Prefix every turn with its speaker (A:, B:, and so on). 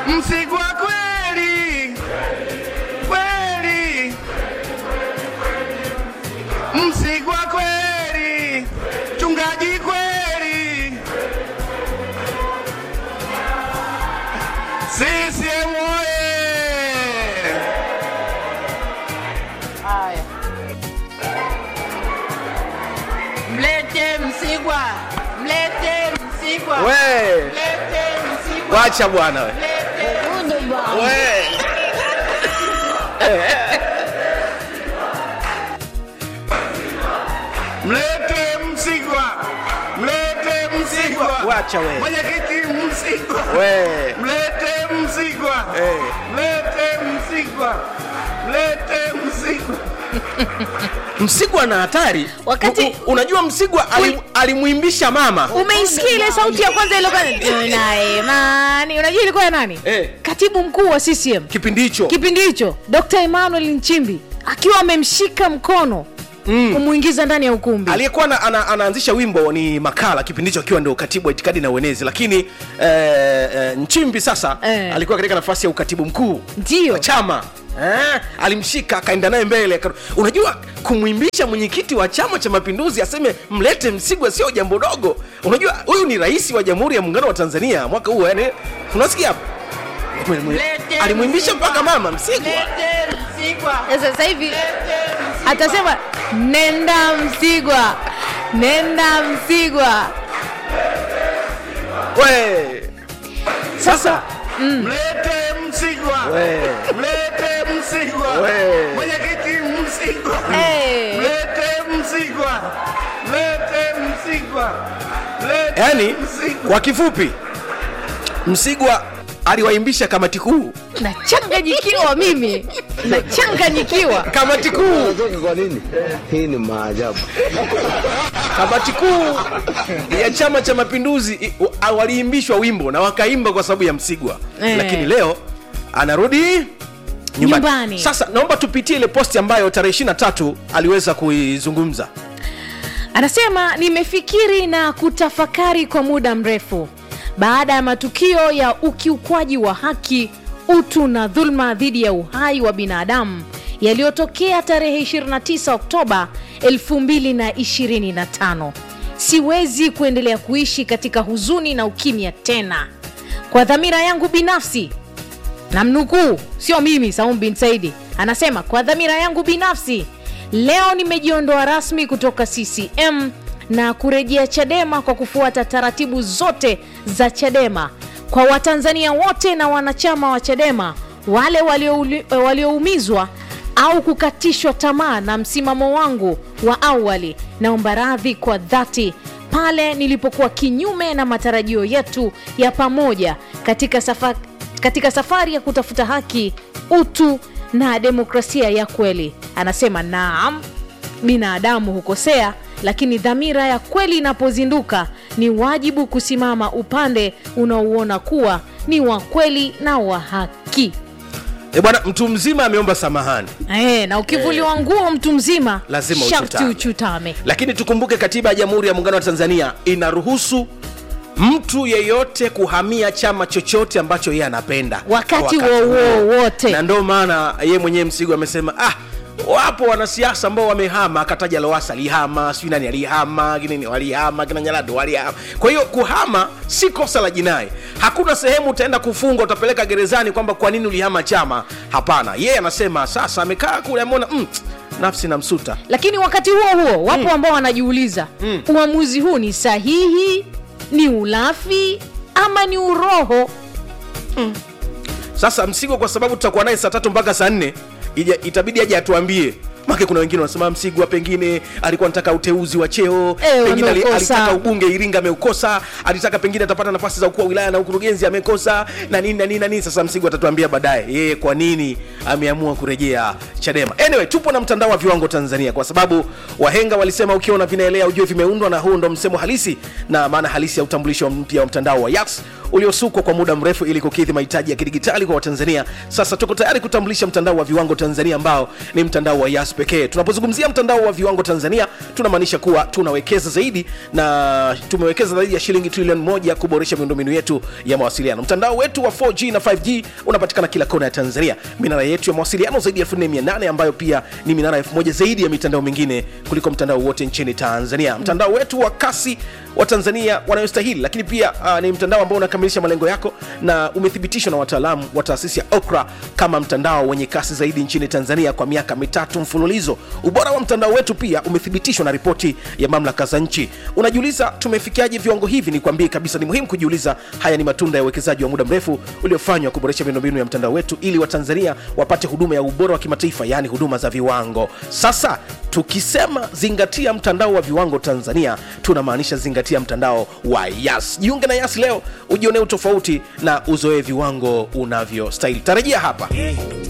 A: Msigwa kweli kweli, Msigwa kweli, chungaji kweli, CCM oye!
B: Haya, mlete Msigwa, mlete Msigwa,
C: We,
B: mlete Msigwa,
C: wacha bwana we.
B: mlete
C: We.
A: Mlete Msigwa, mlete Msigwa,
C: Wacha we.
A: mwenyekiti Msigwa,
C: We.
A: mlete Msigwa,
C: Eh.
A: mlete Msigwa, mlete Msigwa.
C: Msigwa na hatari
D: Wakati-
C: U- u- unajua Msigwa alim- alimwimbisha mama
D: umeisikia ile sauti ya kwanza ilikuwa tuna imani unajua ilikuwa ya nani
C: Eh.
D: katibu mkuu wa ccm
C: kipindi hicho
D: kipindi hicho dr emmanuel nchimbi akiwa amemshika mkono mm. kumwingiza ndani ya ukumbi
C: aliyekuwa ana, ana, anaanzisha wimbo ni makala kipindi hicho akiwa ndio katibu wa itikadi na uenezi lakini eh, eh, nchimbi sasa
D: Eh.
C: alikuwa katika nafasi ya ukatibu mkuu
D: Ndio.
C: wa chama eh, alimshika akaenda naye mbele aka- unajua kumwimbisha mwenyekiti wa chama cha mapinduzi aseme mlete msigwa sio jambo dogo unajua huyu ni rais wa jamhuri ya muungano wa tanzania mwaka huu yani unasikia hapo
B: Mlete
C: alimwimbisha
B: Msigwa.
C: mpaka mama msigwa
B: Mlete Msigwa.
D: sasa hivi
B: Mlete Msigwa.
D: atasema nenda msigwa nenda msigwa
C: we sasa
A: Mlete Msigwa,
C: we
A: mlete Msigwa,
C: We.
A: mwenyekiti Msigwa,
D: Eh.
A: mlete Msigwa, mlete Msigwa, mlete
C: yani
A: Msigwa.
C: kwa kifupi msigwa aliwaimbisha kamati kuu
D: nachanganyikiwa mimi nachanganyikiwa
C: kamati kuu
E: Unacheka kwa nini? Hii ni maajabu.
C: kamati kuu ya chama cha mapinduzi i- wa- waliimbishwa wimbo na wakaimba kwa sababu ya msigwa
D: Eh.
C: lakini leo anarudi nyumbani.
D: Nyumbani.
C: sasa naomba tupitie ile posti ambayo tarehe 23 aliweza kuizungumza
D: anasema nimefikiri na kutafakari kwa muda mrefu baada ya matukio ya ukiukwaji wa haki utu na dhulma dhidi ya uhai wa binadamu yaliyotokea tarehe 29 oktoba 2025 siwezi kuendelea kuishi katika huzuni na ukimya tena kwa dhamira yangu binafsi na mnukuu sio mimi saum bin saidi anasema kwa dhamira yangu binafsi leo nimejiondoa rasmi kutoka ccm na kurejea chadema kwa kufuata taratibu zote za chadema kwa watanzania wote na wanachama wa chadema wale waliouli- walioumizwa au kukatishwa tamaa na msimamo wangu wa awali naomba radhi kwa dhati pale nilipokuwa kinyume na matarajio yetu ya pamoja katika safari katika safari ya kutafuta haki utu na demokrasia ya kweli anasema naam binadamu hukosea lakini dhamira ya kweli inapozinduka ni wajibu kusimama upande unaouona kuwa ni wa kweli na wa haki
C: e bwana mtu mzima ameomba samahani
D: e, na ukivuliwa nguo mtu mzima
C: Lazima
D: sharti
C: uchutame.
D: uchutame
C: lakini tukumbuke katiba ya jamhuri ya muungano wa tanzania inaruhusu mtu yeyote kuhamia chama chochote ambacho yeye anapenda
D: wakati
C: Kwa
D: wowote
C: na ndio maana yeye mwenyewe msigo amesema ah wapo wanasiasa ambao wamehama akataja lowasa alihama sijui nani alihama kinini walihama kina nyalado walihama kwa hiyo kuhama si kosa la jinai hakuna sehemu utaenda kufungwa utapeleka gerezani kwamba kwa nini ulihama chama hapana yeye anasema sasa amekaa kule ameona mm, nafsi na msuta
D: lakini wakati huo huo wapo ambao wanajiuliza uamuzi huu ni sahihi ni ulafi ama ni uroho
C: sasa msigo kwa sababu tutakuwa naye saa tatu mpaka saa nne ija- itabidi aje atuambie make kuna wengine wanasema msigwa pengine alikuwa anataka uteuzi wa cheo
D: Eh,
C: pengine ali-
D: wameukosa.
C: alitaka ubunge iringa ameukosa alitaka pengine atapata nafasi za ukuu wa wilaya na ukurugenzi amekosa na nini na nini na nini sasa msigwa atatuambia baadaye yeye kwa nini ameamua kurejea chadema anyway tupo na mtandao wa viwango tanzania kwa sababu wahenga walisema ukiona vinaelea ujue vimeundwa na huu ndo msemo halisi na maana halisi ya utambulisho mpya wa mtandao wa yax uliosukwa kwa muda mrefu ili kukidhi mahitaji ya kidigitali kwa watanzania sasa tuko tayari kutambulisha mtandao wa viwango tanzania ambao ni mtandao wa yas pekee tunapozungumzia mtandao wa viwango tanzania tunamaanisha kuwa tunawekeza zaidi na tumewekeza zaidi ya shilingi trilioni moja kuboresha miundombinu yetu ya mawasiliano mtandao wetu wa 4g na 5g unapatikana kila kona ya tanzania minara yetu ya mawasiliano zaidi ya 4800 ambayo pia ni minara 1000 zaidi ya mitandao mingine kuliko mtandao wote nchini tanzania mtandao wetu wa kasi wa tanzania wanayostahili lakini pia uh, ni mtandao ambao unakamilisha malengo yako na umethibitishwa na wataalamu wa taasisi ya okra kama mtandao wenye kasi zaidi nchini tanzania kwa miaka mitatu mfululizo ubora wa mtandao wetu pia umethibitishwa na ripoti ya mamlaka za nchi unajiuliza tumefikiaje viwango hivi ni kwambie kabisa ni muhimu kujiuliza haya ni matunda ya uwekezaji wa muda mrefu uliofanywa kuboresha miundombinu ya mtandao wetu ili watanzania wapate huduma ya ubora wa kimataifa yaani huduma za viwango sasa tukisema zingatia mtandao wa viwango tanzania tunamaanisha zingatia mtandao wa yas jiunge na yas leo ujionee utofauti na uzoee viwango unavyostahili tarajia hapa